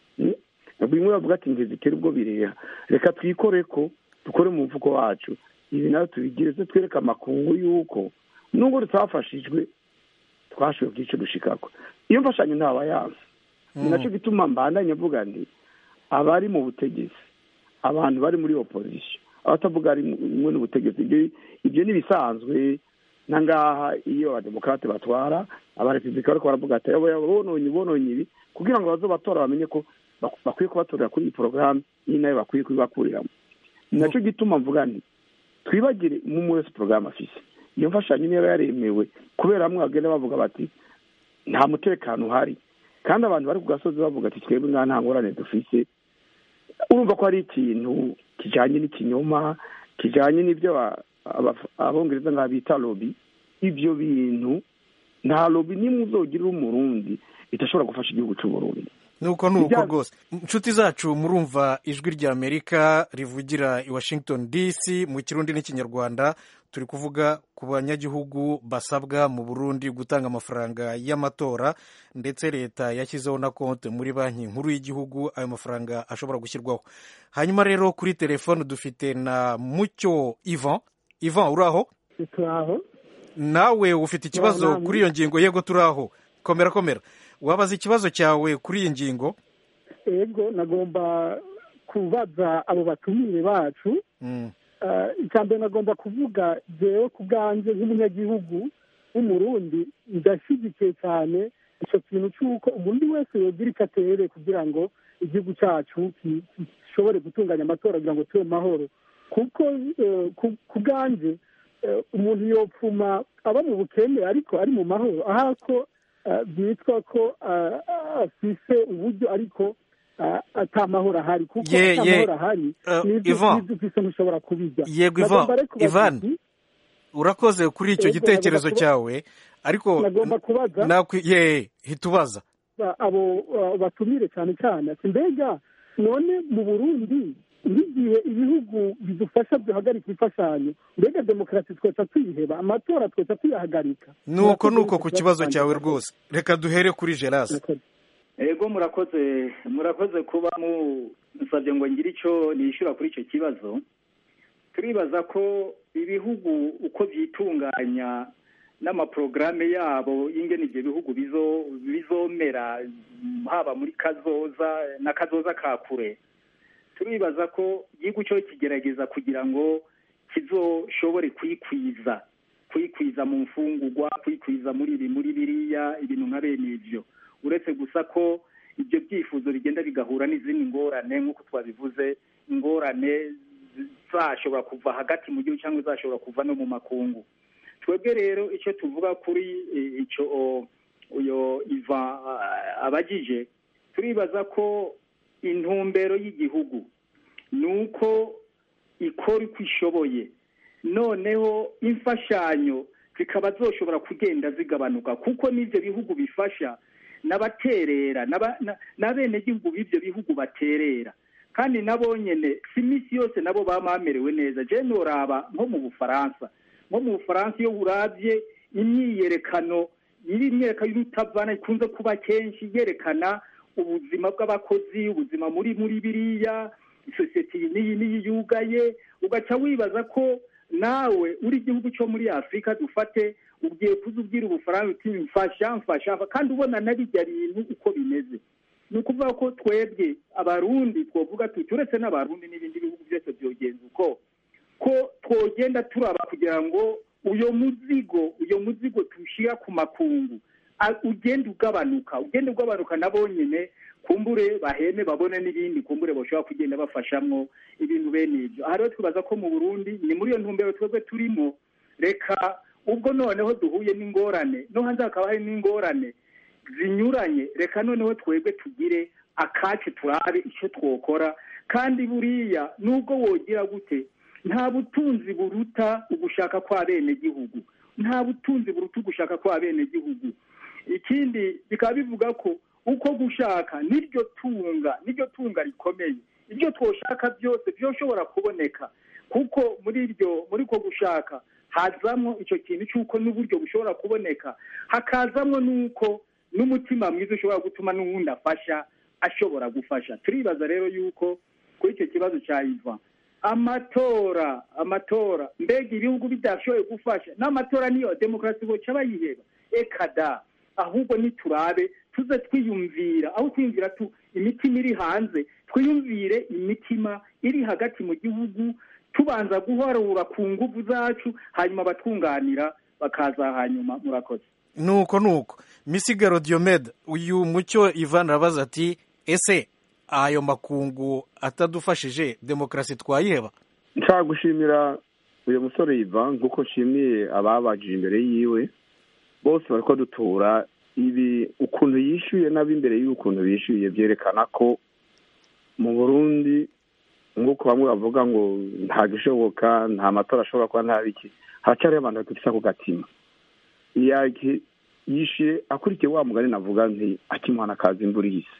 bimwe bavuga ati ngeze itera ubwo bireha reka twikore ko dukore mu mvugo wacu ibi nawe tubigire se twereke amakungu y'uko nubwo tutafashijwe twashoboye bw'icyo dushikako iyo mfashanyo ntaba yanze ni nacyo gituma mbandanye avuga nti abari mu butegetsi abantu bari muri opozisiyo abatavuga rimwe n'ubutegetsi ibyo ni ibisanzwe na ngaha iyo abademokarate batwara abarepubulika bariko baravuga ati bononye bononye ibi kugira ngo bazo batora bamenye ko bakwiye kubatorera kuri iyi porogaramu iyi nayo bakwiye kubibakuriramo ni nacyo gituma mvuga nti twibagire umwe wese porogaramu afise iyo mfashanyo niba yaremewe kubera bamwe bagenda bavuga bati nta mutekano uhari kandi abantu bari ku gasozi bavuga ati twebwe nta nta ngorane dufise urumva ko hari ikintu kijyanye n'ikinyoma kijyanye n'ibyo abongereza nka bita lobi ibyo bintu nta lobi n'imwe uzogirira umurundi idashobora gufasha igihugu cy'uburundi nuko ni uko rwose inshuti zacu murumva ijwi rya amerika rivugira i washington dc mu kirundi n'ikinyarwanda turi kuvuga ku banyagihugu basabwa mu burundi gutanga amafaranga y'amatora ndetse leta yashyizeho na konti muri banki nkuru y'igihugu ayo mafaranga ashobora gushyirwaho hanyuma rero kuri telefone dufite na mucyo ivan ivan uri aho turaho nawe ufite ikibazo kuri iyo ngingo yego turi aho komera komera wabaza ikibazo cyawe kuri iyi ngingo yego nagomba kubaza abo batumire bacu icya mbere nagomba kuvuga jewe ku bwanjye nk'umunyagihugu w'umurundi ndashyigikiye cyane icyo kintu cy'uko umuntu wese yogira icyo atere kugira ngo igihugu cyacu gishobore gutunganya amatora kugira ngo tube mu mahoro kuko ku bwanjye umuntu yopfuma aba mu bukene ariko ari mu mahoro aho ko byitwa ko afise uburyo ariko atamahoro ahari kuko atamahoro ahari n'ibyo ufise ntushobora kubijya yego ivan urakoze kuri icyo gitekerezo cyawe ariko nagomba kubaza ye hitubaza abo batumire cyane cyane ati mbega none mu burundi nk'igihe ibihugu bidufasha byohagarika imfashanyo mbega demokarasi twese tuyiheba amatora twese tuyahagarika nuko nuko ku kibazo cyawe rwose reka duhere kuri gerase ego murakoze murakoze kuba musabye ngo ngire icyo nishyura kuri icyo kibazo turibaza ko ibihugu uko byitunganya n'amaporogaramu yabo y'ingene ibyo bihugu bizomera haba muri kazoza na kazoza ka kure turibaza ko igihugu cyo kigerageza kugira ngo kizoshobore kwikwiza kwikwiza mu mfungurwa kwikwiza muri ibi muri biriya ibintu nka bene ibyo uretse gusa ko ibyo byifuzo bigenda bigahura n'izindi ngorane nk'uko twabivuze ingorane zashobora kuva hagati mu gihugu cyangwa zashobora kuva no mu makungu twebwe rero icyo tuvuga kuri icyo uyo iva abagije turibaza ko intumbero y'igihugu ni uko ikora uko ishoboye noneho imfashanyo zikaba zoshobora kugenda zigabanuka kuko n'ibyo bihugu bifasha n'abaterera n'abenegihugu b'ibyo bihugu baterera kandi nabo nyine si iminsi yose nabo baba bamerewe neza jene nturaba nko mu bufaransa nko mu bufaransa iyo urabye imyiyerekano iri imyerekano y'urutavana ikunze kuba kenshi yerekana ubuzima bw'abakozi ubuzima muri muri biriya isosiyete iyi n'iyi n'iyi yugaye ugaca wibaza ko nawe uri igihugu cyo muri afurika dufate ugiye kuza ubwira ubufaransa uti mfasha mfasha kandi ubona na bijya bintu uko bimeze ni ukuvuga ko twebwe abarundi twavuga tuti uretse n'abarundi n'ibindi bihugu byose byogenza uko ko twogenda turaba kugira ngo uyo muzigo uyo muzigo tuwushyira ku makungu ugenda ugabanuka ugenda ugabanuka nabo nyine kumbure baheme babone n'ibindi kumbure bashobora kugenda bafashamwo ibintu bene ibyo aha rero twibaza ko mu burundi ni muri iyo ntumbero twebwe turimo reka ubwo noneho duhuye n'ingorane no hanze hakaba hari n'ingorane zinyuranye reka noneho twebwe tugire akacu turabe icyo twokora kandi buriya nubwo wogira gute nta butunzi buruta ugushaka kwa bene gihugu nta butunzi buruta ugushaka kwa bene gihugu ikindi bikaba bivuga ko uko gushaka niryo tunga niryo tunga rikomeye ibyo twoshaka byose byoshobora kuboneka kuko muri iryo muri ko gushaka hazamo icyo kintu cy'uko n'uburyo bushobora kuboneka hakazamo n'uko n'umutima mwiza ushobora gutuma n'uwundi afasha ashobora gufasha turibaza rero yuko kuri icyo kibazo cya iva amatora amatora mbega ibihugu bidashoboye gufasha n'amatora niyo demokarasi boca bayiheba ekada ahubwo niturabe tuze twiyumvira aho twiyumvira tu imitima iri hanze twiyumvire imitima iri hagati mu gihugu tubanza guharura ku nguvu zacu hanyuma abatwunganira bakaza hanyuma murakoze nuko nuko misigaro diomede uyu mucyo ivan arabaza ati ese ayo makungu atadufashije demokarasi twayiheba nshaka gushimira uyu musore yiva nk'uko nshimiye ababajije imbere yiwe bose bari dutura ibi ukuntu yishyuye n'ab'imbere y'ukuntu bishyuye byerekana ko mu burundi nk'uko bamwe bavuga ngo nta gishoboka nta matora ashobora kuba nta biki haracyariho abantu badufise ako gatima yake yishe akurikiye wa mugani navuga nti akimwana kaza imvura ihise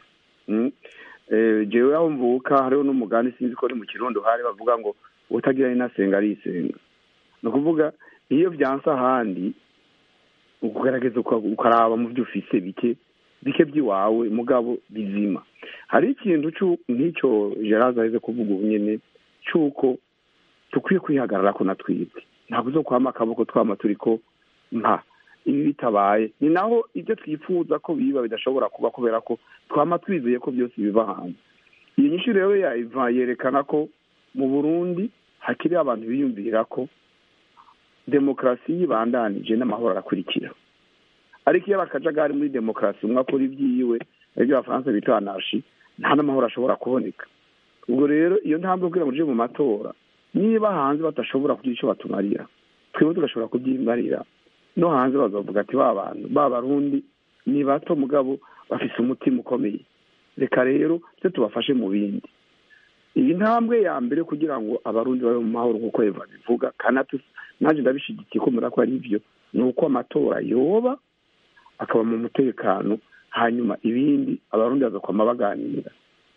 jewe aho mvuka hariho n'umugani sinzi ko ni mu kirundo hari bavuga ngo utagira inasenga arisenga ni ukuvuga iyo byanse ahandi ukugerageza ukaraba mu byo ufise bike bike by'iwawe mugabo bizima hari ikintu nk'icyo gerard aheze kuvuga ubu nyine cy'uko dukwiye kwihagarara ko na twibwe ntabwo zo kwama akaboko twama turi ko nka ibi bitabaye ni naho ibyo twifuza ko biba bidashobora kuba kubera ko twama twizeye ko byose biva hanze iyi nyinshi rero yayiva yerekana ko mu burundi hakiri abantu biyumvira ko demokarasi yibandanije n'amahoro arakurikira ariko iyo bakajagari muri demokarasi umwe akora ibyiwe aribyo abafaransa bita anashi nta n'amahoro ashobora kuboneka ubwo rero iyo ntambwe kugira ngo uje mu matora niba hanze badashobora kugira icyo batumarira twebwe tugashobora kubyimarira no hanze bazavuga ati ba bantu ba barundi ni bato mugabo bafise umutima ukomeye reka rero twe tubafashe mu bindi iyi ntambwe ya mbere kugira ngo abarundi babe mu mahoro nk'uko eva bivuga kandi nanjye ndabishigikiye ko mura ko ari byo ni uko amatora yoba akaba mu mutekano hanyuma ibindi abarundi bazakwama baganira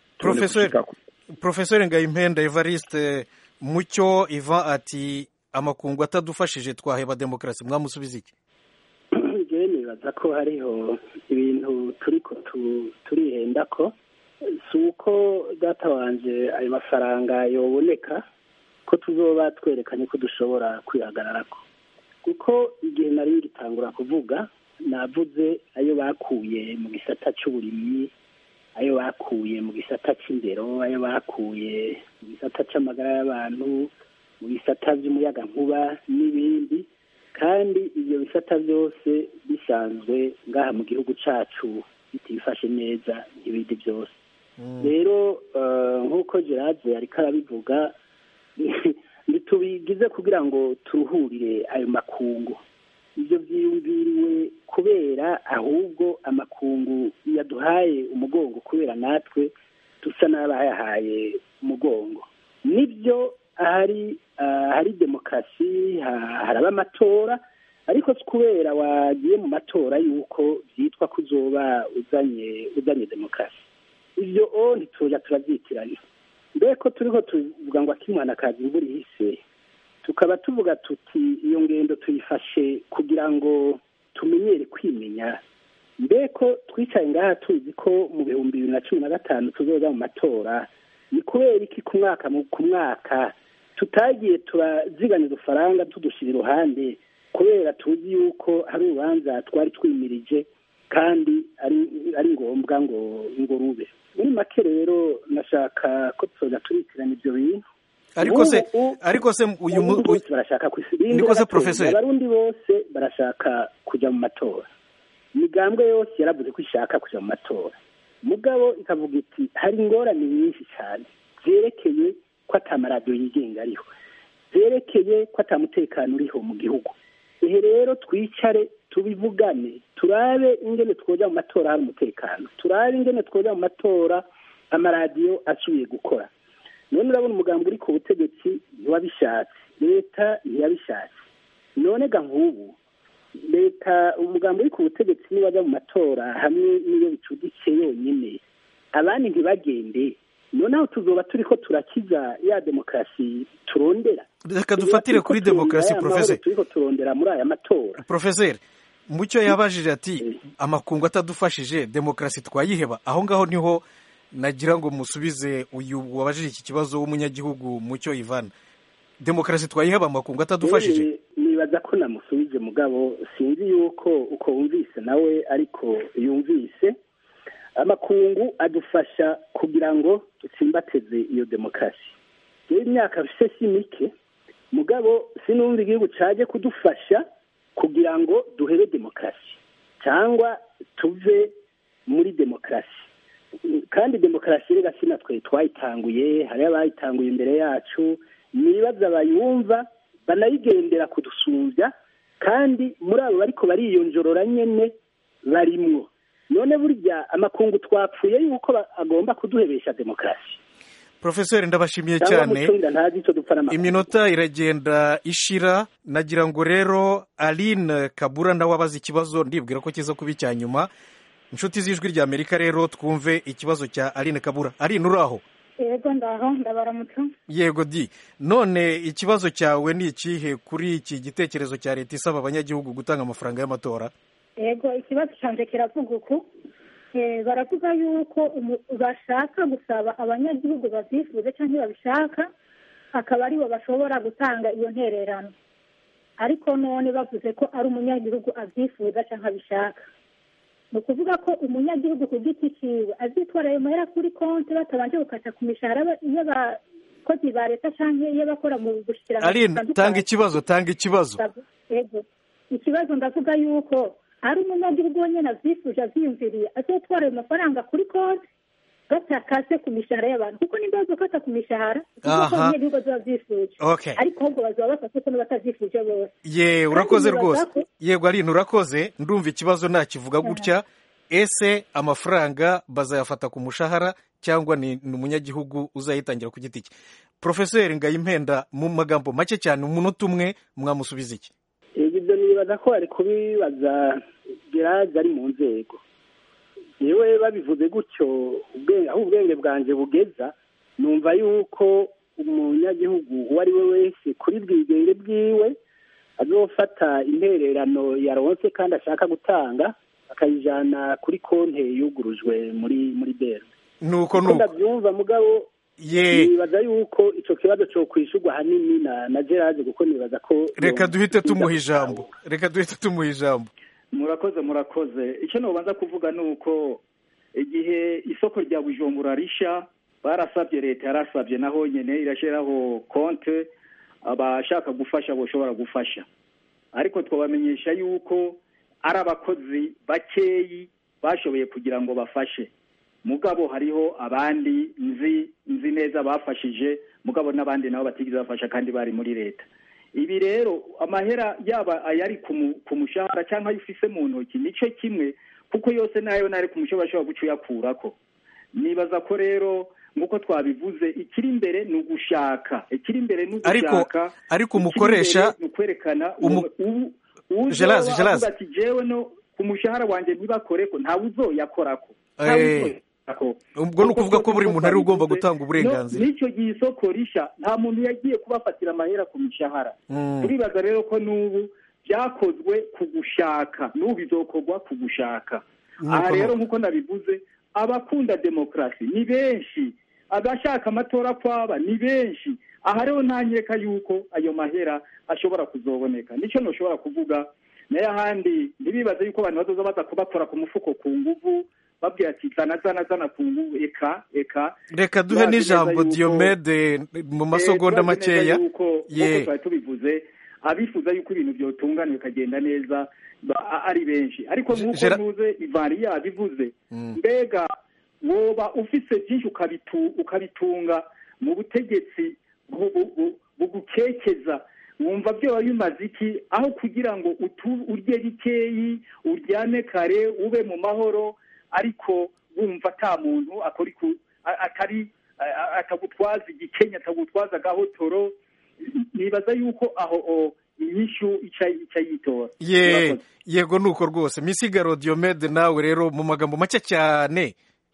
porofesori ngayimpenda evariste mucyo iva ati amakungu atadufashije twaheba demokarasi mwamusubiza iki njyewe nibaza ko hariho ibintu turi turihenda ko si uko data wanje ayo mafaranga yoboneka ko tuzoba twerekanye ko dushobora kwihagarara ko kuko igihe nari ngitangura kuvuga navuze ayo bakuye mu gisata cy'uburimyi ayo bakuye mu gisata cy'indero ayo bakuye mu gisata cy'amagara y'abantu mu bisata by'umuyagankuba n'ibindi kandi ibyo bisata byose bisanzwe ngaha mu gihugu cyacu bitifashe neza nk'ibindi byose rero nk'uko gerard ariko arabivuga ntitubigize kugira ngo turuhurire ayo makungu ibyo byiyumviriwe kubera ahubwo amakungu yaduhaye umugongo kubera natwe dusa n'abayahaye umugongo nibyo ahari hari demokarasi haraba amatora ariko si kubera wagiye mu matora y'uko byitwa ko uzoba uzanye uzanye demokarasi ibyo o ntitujya turabyitiranya mbere ko turiho tuvuga ngo akimwana kazi imvura ihise tukaba tuvuga tuti iyo ngendo tuyifashe kugira ngo tumenyere kwimenya mbe ko twicaye ngaha tuzi ko mu bihumbi bibiri na cumi na gatanu tuzoza mu matora ni kubera iki ku mwaka ku mwaka tutagiye turaziganya udufaranga tudushyira iruhande kubera tuzi yuko hari urubanza twari twimirije kandi ari ngombwa ngo ngo rube muri make rero nashaka ko tuzoza turitirana ibyo bintu ariko se ariko se uyu bose barashaka niko se professeur abarundi bose barashaka kujya mu matora imigambwe yose yaravuze ko ishaka kujya mu matora mugabo ikavuga iti hari ingorane nyinshi cyane zerekeye ko atamaradiyo yigenga ariho zerekeye ko atamutekano uriho mu gihugu ehe rero twicare tubivugane turabe ingene twoja mu matora hari umutekano turabe ingene twoja mu matora amaradiyo asubiye gukora none urabona umugambi uri ku butegetsi ntiwabishatse leta ntiyabishatse none ga nk'ubu leta umugambi uri ku butegetsi niwajya mu matora hamwe n'iyo bicuditse yonyine abandi ntibagende noneho tuzoba turi ko turakiza ya demokarasi turondera reka dufatire kuri demokarasi porofeseri turi ko turondera muri aya matora porofeseri mucyo yabajije ati amakungu atadufashije demokarasi twayiheba aho ngaho niho nagira ngo musubize uyu wabajije iki kibazo w'umunyagihugu mucyo ivana demokarasi twayiheba amakungu atadufashije nibaza ko namusubije mugabo sinzi yuko uko wumvise nawe ariko yumvise amakungu adufasha kugira ngo dutsimbateze iyo demokarasi rero imyaka bise si mike mugabo sinumva igihugu cyaje kudufasha kugira ngo duhere demokarasi cyangwa tuve muri demokarasi kandi demokarasi rero si natwe twayitanguye hariyo abayitanguye imbere yacu nibaza bayumva banayigendera kudusumbya kandi muri abo bariko bariyonjorora nyene barimwo none burya amakungu twapfuye yuko agomba kuduhebesha demokarasi porofeseri ndabashimiye cyangwa cyane mucunda ntazi icyo dupfa n'amafaranga iminota iragenda ishira nagira ngo rero aline kabura nawe abaza ikibazo ndibwira ko kiza kuba icya nyuma inshuti z'ijwi rya amerika rero twumve ikibazo cya aline kabura aline uri aho yego ndaho ndabaramutse yego di none ikibazo cyawe ni ikihe kuri iki gitekerezo cya leta isaba abanyagihugu gutanga amafaranga y'amatora yego ikibazo cyanjye kiravuga uku Eh, baravuga yuko umu- bashaka gusaba abanyagihugu babyifuza cyangwa babishaka akaba aribo bashobora gutanga iyo ntererano ariko none bavuze ko ari umunyagihugu abyifuza cyangwa abishaka ni ukuvuga ko umunyagihugu ku giti cyiwe azitwara ayo mahera kuri konti batabanje gukata ku mishahara ba- y'abakozi ba leta cyangwa y'abakora mu bushikiranganji aline butandukanye. tanga ikibazo tanga ikibazo Yego. ikibazo ndavuga yuko ari umunyagihugu wenyine abyifuje abyiyumviriye azatwara ayo mafaranga kuri konti gatakase ku mishahara y'abantu kuko nimba bazokata ku mishahara kuko Aha. abanyagihugu bazaba byifuje Okay. ariko ahubwo bazaba bafashe ko n'abatabyifuje bose ye urakoze Kandi rwose nibaza ko- yego aline urakoze ndumva ikibazo nakivuga gutya ese amafaranga bazayafata ku mushahara cyangwa ni ni umunyagihugu uzayitangira ku giti cye porofeseri ngayimpenda mu magambo make cyane umunota umwe mwamusubiza iki ibyo nibaza ko bari kubibaza geraje ari mu nzego yewe babivuze gutyo ubwenge aho ubwenge bwanjye bugeza numva yuko umunyagihugu uwo ari we wese kuri bwigenge bwiwe azofata intererano yaronse kandi ashaka gutanga akayijyana kuri konti yugurujwe muri muri beri nuko uko nuko ndabyumva mugabo ye nibaza yuko icyo kibazo cyo kwishyurwa ahanini na na gerage kuko nibaza ko reka duhite tumuha ijambo reka duhite tumuha ijambo murakoze murakoze icyo nubanza kuvuga ni uko igihe isoko rya bujumbura risha barasabye leta yarasabye naho nyine irashyiraho konte abashaka gufasha bashobora gufasha ariko twabamenyesha yuko ari abakozi bakeyi bashoboye kugira ngo bafashe mugabo hariho abandi nzi nzi neza bafashije mugabo n'abandi nabo batigeze bafasha kandi bari muri leta ibi rero amahera yaba ayari ku mu- ku mushahara cyangwa ayo ufise mu ntoki nicyo kimwe kuko yose nayo nari ku mushahara ashobora guca uyakurako nibaza ko rero nk'uko twabivuze ikiri imbere ni ugushaka ikiri imbere ni Ariko- ugushaka ariko ikiri umukoresha- imbere ni ukwerekana umu- ubu- ubu- Gelaze, uzoba Gelaze. avuga ati jewe no ku mushahara wanjye ntibakoreko ntawe uzoyakorako Eh, ntawe uzoyakorako ubwo ni ukuvuga ko buri muntu ari we ugomba Twabivuze. gutanga uburenganzira No, n'icyo gihe isoko risha nta muntu yagiye kubafatira amahera ku mishahara Mm. turibaza rero ko n'ubu byakozwe ku gushaka n'ubu bizokorwa ku gushaka Nuko aha rero nuko. nk'uko nabivuze abakunda demokarasi ni benshi abashaka amatora kwaba ni benshi aha rero ntanyereka yuko ayo mahera ashobora kuzoboneka nicyo ntushobora kuvuga nayo ahandi ntibibaze yuko abantu bazoza baza kubakora ku mufuko ku nguvu babwira ati zana zana zana ku nguvu eka eka reka duhe Turazi neza n'ijambo yuko- diyomede mu masegonda Eh, turazi neza makeya yuko Ye. nk'uko twari tubivuze abifuza yuko ibintu byotungana bikagenda neza ba- a- ari benshi ariko nk'uko Gera- ntuze ivari yabivuze Mm. mbega woba ufise byinshi ukabitu- ukabitunga mu butegetsi bu- bu- bu- bugukekeza wumva byoba bimaze iki aho kugira ngo utu- urye bikeyi uryame kare ube mu mahoro ariko wumva ata muntu akora iku- a- atari a- a- atagutwaza igikenya atagutwaza agahotoro nibaza yuko aho o, inyishu ica ica yitora ye Murakoze. yego nuko rwose misigaro diyomede nawe rero mu magambo make cyane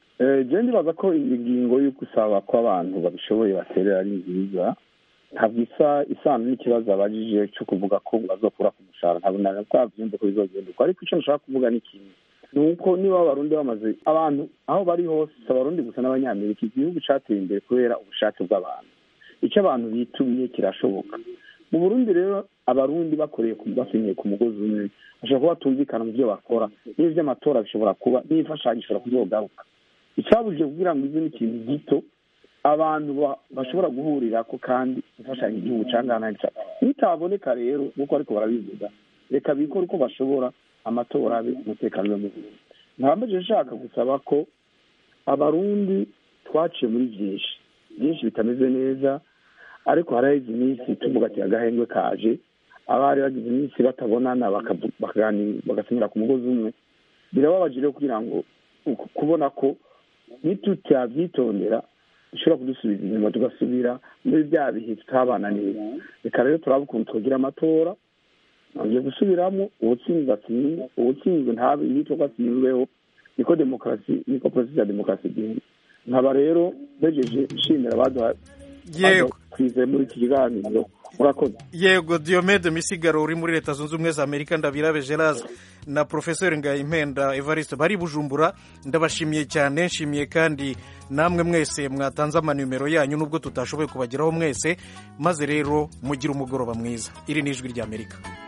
je ndibaza ko ingingo yo gusaba ko abantu babishoboye baterera ari nziza ntabwo isa isano n'ikibazo abajije cyo kuvuga ko bazokura ku mushahara ntabwo nari twabyumva ko bizogenda uko ariko icyo nshaka kuvuga ni kimwe ni uko niba abarundi bamaze abantu aho bari hose si abarundi gusa n'abanyamerika igihugu cyateye imbere kubera ubushake bw'abantu icyo abantu bitumye kirashoboka mu burundi rero abarundi bakoreye ku- basenyeye ku mugozi umwe bashobora kuba batumvikana mu byo bakora n'iby'amatora bishobora kuba n'imfashanyo ishobora kuzogaruka icyabujije kugira ngo ize n'ikintu gito abantu ba- bashobora guhurira ko kandi imfashanyo igihugu cyangwa nitaboneka rero nk'uko ariko barabivuga reka bikore uko bashobora amatora abe umutekano ube mubi ntabwo nshaka gusaba ko abarundi twaciye muri byinshi byinshi bitameze neza ariko haraheze iminsi tuvuga ati agahengwe kaje abari bagize iminsi batabonana bakavu- bakaganira bagasenyera ku mugozi umwe birababaje rero kugira ngo uku- kubona ko nitutabyitondera bishobora kudusubiza inyuma tugasubira muri bya bihe tutabananiye reka rero turaba ukuntu twagira amatora nongeye gusubiramo uwutsinzwe atsinze uwutsinzwe ntabe yitwa ko atsinzweho niko demokarasi niko porosesi ya demokarasi igenda nkaba rero bejeje nshimira abaduha yego twizeye muri iki kiganiro murakoze yego diomede misigaro uri muri leta zunze ubumwe za amerika ndabirabe gerard na profesor ngayimpenda evariste bari bujumbura ndabashimiye cyane nshimiye kandi namwe mwese mwatanze amanimero yanyu nubwo tutashoboye kubageraho mwese maze rero mugire umugoroba mwiza iri ni ijwi ry'amerika